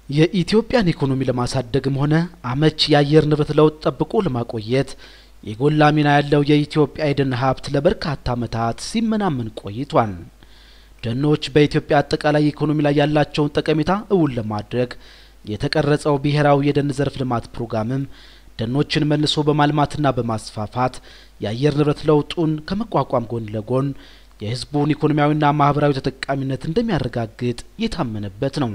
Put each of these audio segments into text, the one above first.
የኢትዮጵያን ኢኮኖሚ ለማሳደግም ሆነ አመች የአየር ንብረት ለውጥ ጠብቆ ለማቆየት የጎላ ሚና ያለው የኢትዮጵያ የደን ሀብት ለበርካታ ዓመታት ሲመናመን ቆይቷል። ደኖች በኢትዮጵያ አጠቃላይ ኢኮኖሚ ላይ ያላቸውን ጠቀሜታ እውን ለማድረግ የተቀረጸው ብሔራዊ የደን ዘርፍ ልማት ፕሮግራምም ደኖችን መልሶ በማልማትና በማስፋፋት የአየር ንብረት ለውጡን ከመቋቋም ጎን ለጎን የሕዝቡን ኢኮኖሚያዊና ማህበራዊ ተጠቃሚነት እንደሚያረጋግጥ የታመነበት ነው።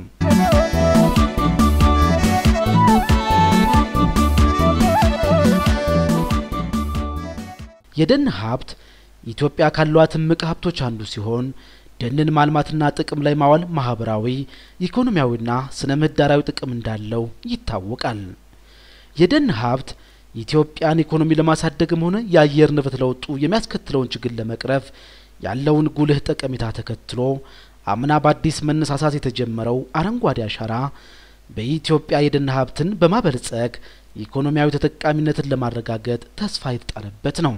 የደን ሀብት ኢትዮጵያ ካሏት እምቅ ሀብቶች አንዱ ሲሆን ደንን ማልማትና ጥቅም ላይ ማዋል ማህበራዊ፣ ኢኮኖሚያዊና ስነ ምህዳራዊ ጥቅም እንዳለው ይታወቃል። የደን ሀብት የኢትዮጵያን ኢኮኖሚ ለማሳደግም ሆነ የአየር ንብረት ለውጡ የሚያስከትለውን ችግር ለመቅረፍ ያለውን ጉልህ ጠቀሜታ ተከትሎ አምና በአዲስ መነሳሳት የተጀመረው አረንጓዴ አሻራ በኢትዮጵያ የደን ሀብትን በማበልጸግ ኢኮኖሚያዊ ተጠቃሚነትን ለማረጋገጥ ተስፋ የተጣለበት ነው።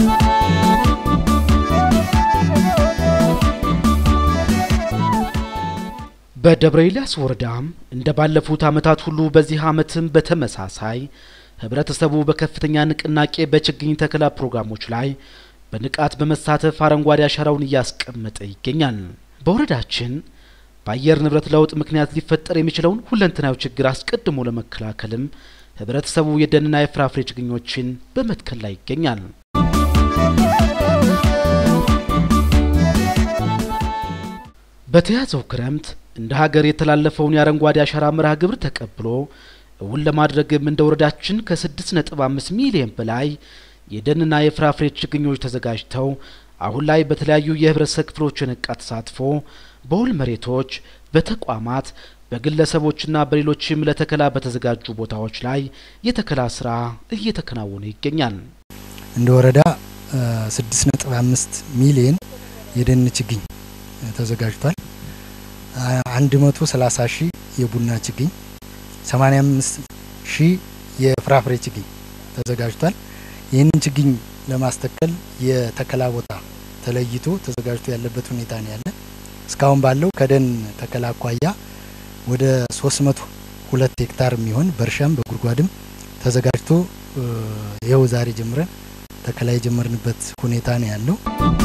በደብረ ኤልያስ ወረዳም እንደ ባለፉት ዓመታት ሁሉ በዚህ ዓመትም በተመሳሳይ ህብረተሰቡ በከፍተኛ ንቅናቄ በችግኝ ተከላ ፕሮግራሞች ላይ በንቃት በመሳተፍ አረንጓዴ አሻራውን እያስቀመጠ ይገኛል። በወረዳችን በአየር ንብረት ለውጥ ምክንያት ሊፈጠር የሚችለውን ሁለንተናዊ ችግር አስቀድሞ ለመከላከልም ህብረተሰቡ የደንና የፍራፍሬ ችግኞችን በመትከል ላይ ይገኛል። በተያዘው ክረምት እንደ ሀገር የተላለፈውን የአረንጓዴ አሻራ መርሃ ግብር ተቀብሎ እውን ለማድረግም እንደ ወረዳችን ከስድስት ነጥብ አምስት ሚሊዮን በላይ የደንና የፍራፍሬ ችግኞች ተዘጋጅተው አሁን ላይ በተለያዩ የህብረተሰብ ክፍሎች የነቃ ተሳትፎ በውል መሬቶች፣ በተቋማት፣ በግለሰቦችና በሌሎችም ለተከላ በተዘጋጁ ቦታዎች ላይ የተከላ ስራ እየተከናወነ ይገኛል። እንደ ወረዳ ስድስት ነጥብ አምስት ሚሊዮን የደን ችግኝ ተዘጋጅቷል። አንድ መቶ ሰላሳ ሺህ የቡና ችግኝ፣ ሰማኒያ አምስት ሺህ የፍራፍሬ ችግኝ ተዘጋጅቷል። ይህንን ችግኝ ለማስተከል የተከላ ቦታ ተለይቶ ተዘጋጅቶ ያለበት ሁኔታ ነው ያለ። እስካሁን ባለው ከደን ተከላ አኳያ ወደ 302 ሄክታር የሚሆን በእርሻም በጉድጓድም ተዘጋጅቶ ይኸው ዛሬ ጀምረን ተከላ የጀመርንበት ሁኔታ ነው ያለው።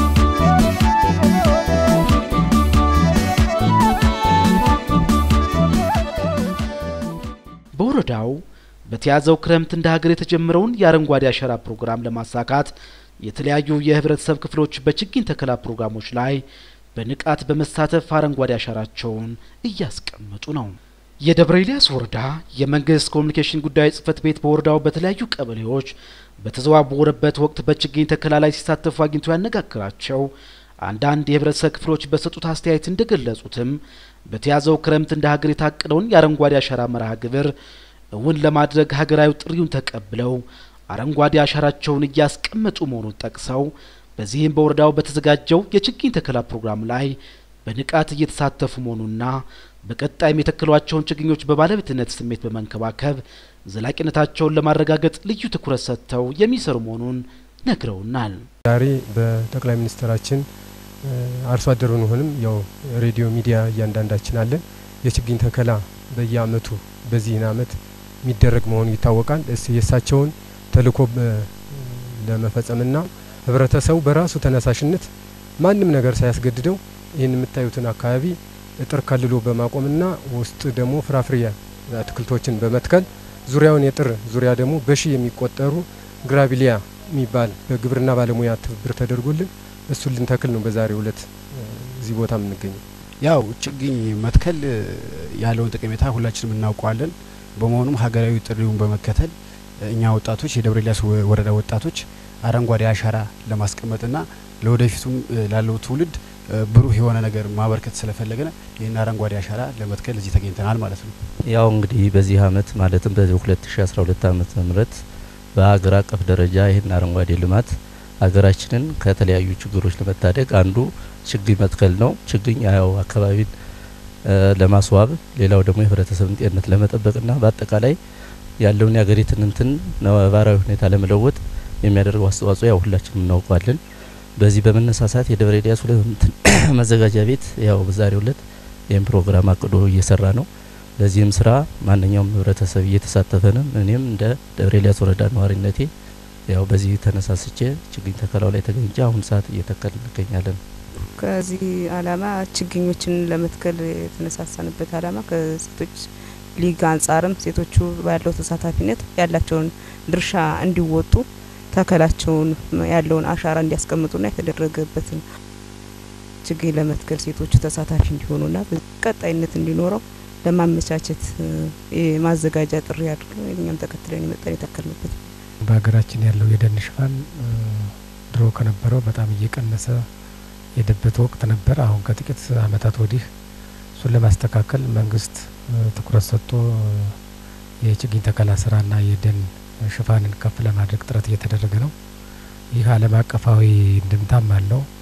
በወረዳው በተያዘው ክረምት እንደ ሀገር የተጀመረውን የአረንጓዴ አሻራ ፕሮግራም ለማሳካት የተለያዩ የህብረተሰብ ክፍሎች በችግኝ ተከላ ፕሮግራሞች ላይ በንቃት በመሳተፍ አረንጓዴ አሻራቸውን እያስቀመጡ ነው። የደብረ ኤልያስ ወረዳ የመንግስት ኮሚኒኬሽን ጉዳዮች ጽህፈት ቤት በወረዳው በተለያዩ ቀበሌዎች በተዘዋወረበት ወቅት በችግኝ ተከላ ላይ ሲሳተፉ አግኝቶ ያነጋግራቸው አንዳንድ የህብረተሰብ ክፍሎች በሰጡት አስተያየት እንደገለጹትም በተያዘው ክረምት እንደ ሀገር የታቀደውን የአረንጓዴ አሻራ መርሃ ግብር እውን ለማድረግ ሀገራዊ ጥሪውን ተቀብለው አረንጓዴ አሻራቸውን እያስቀመጡ መሆኑን ጠቅሰው በዚህም በወረዳው በተዘጋጀው የችግኝ ተከላ ፕሮግራም ላይ በንቃት እየተሳተፉ መሆኑና በቀጣይም የተከሏቸውን ችግኞች በባለቤትነት ስሜት በመንከባከብ ዘላቂነታቸውን ለማረጋገጥ ልዩ ትኩረት ሰጥተው የሚሰሩ መሆኑን ነግረውናል። ዛሬ በጠቅላይ ሚኒስትራችን አርሶ አደር ብንሆንም ያው ሬዲዮ ሚዲያ እያንዳንዳችን አለን። የችግኝ ተከላ በየአመቱ በዚህን አመት የሚደረግ መሆኑ ይታወቃል። የእሳቸውን ተልእኮ ለመፈጸምና ህብረተሰቡ በራሱ ተነሳሽነት ማንም ነገር ሳያስገድደው ይህን የምታዩትን አካባቢ እጥር ከልሎ በማቆምና ውስጥ ደግሞ ፍራፍሬ አትክልቶችን በመትከል ዙሪያውን የጥር ዙሪያ ደግሞ በሺ የሚቆጠሩ ግራቢሊያ የሚባል በግብርና ባለሙያ ትብብር ተደርጎልን እሱን ልንተክል ነው በዛሬው ዕለት እዚህ ቦታ የምንገኘው። ያው ችግኝ መትከል ያለውን ጠቀሜታ ሁላችንም እናውቀዋለን። በመሆኑም ሀገራዊ ጥሪውን በመከተል እኛ ወጣቶች የደብረ ኤልያስ ወረዳ ወጣቶች አረንጓዴ አሻራ ለማስቀመጥና ለወደፊቱም ላለው ትውልድ ብሩህ የሆነ ነገር ማበርከት ስለፈለገ ይህን አረንጓዴ አሻራ ለመትከል እዚህ ተገኝተናል ማለት ነው። ያው እንግዲህ በዚህ አመት ማለትም በ2012 ዓመተ ምህረት በሀገር አቀፍ ደረጃ ይህን አረንጓዴ ልማት ሀገራችንን ከተለያዩ ችግሮች ለመታደግ አንዱ ችግኝ መትከል ነው። ችግኝ ያው አካባቢን ለማስዋብ ሌላው ደግሞ የህብረተሰብን ጤንነት ለመጠበቅና በአጠቃላይ ያለውን የሀገሪቱን እንትን ነባራዊ ሁኔታ ለመለወጥ የሚያደርገው አስተዋጽኦ ያው ሁላችንም እናውቀዋለን። በዚህ በመነሳሳት የደብረ ኤልያስ መዘጋጃ ቤት ያው በዛሬው ዕለት ይህን ፕሮግራም አቅዶ እየሰራ ነው። ለዚህም ስራ ማንኛውም ህብረተሰብ እየተሳተፈ ነው። እኔም እንደ ደብረ ኤልያስ ወረዳ ነዋሪነቴ ያው በዚህ ተነሳስቼ ችግኝ ተከላው ላይ ተገኝቼ አሁን ሰዓት እየተከል እንገኛለን። ከዚህ አላማ ችግኞችን ለመትከል የተነሳሳንበት አላማ ከሴቶች ሊግ አንጻርም ሴቶቹ ባለው ተሳታፊነት ያላቸውን ድርሻ እንዲወጡ ተከላቸውን ያለውን አሻራ እንዲያስቀምጡና የተደረገበትን ችግኝ ለመትከል ሴቶቹ ተሳታፊ እንዲሆኑና ቀጣይነት እንዲኖረው ለማመቻቸት የማዘጋጃ ጥሪ አድርገን እኛም ተከትለን የመጣን የተከልንበት በሀገራችን ያለው የደን ሽፋን ድሮ ከነበረው በጣም እየቀነሰ የሄደበት ወቅት ነበር። አሁን ከጥቂት ዓመታት ወዲህ እሱን ለማስተካከል መንግስት ትኩረት ሰጥቶ የችግኝ ተከላ ስራና የደን ሽፋንን ከፍ ለማድረግ ጥረት እየተደረገ ነው። ይህ ዓለም አቀፋዊ እንድምታም አለው።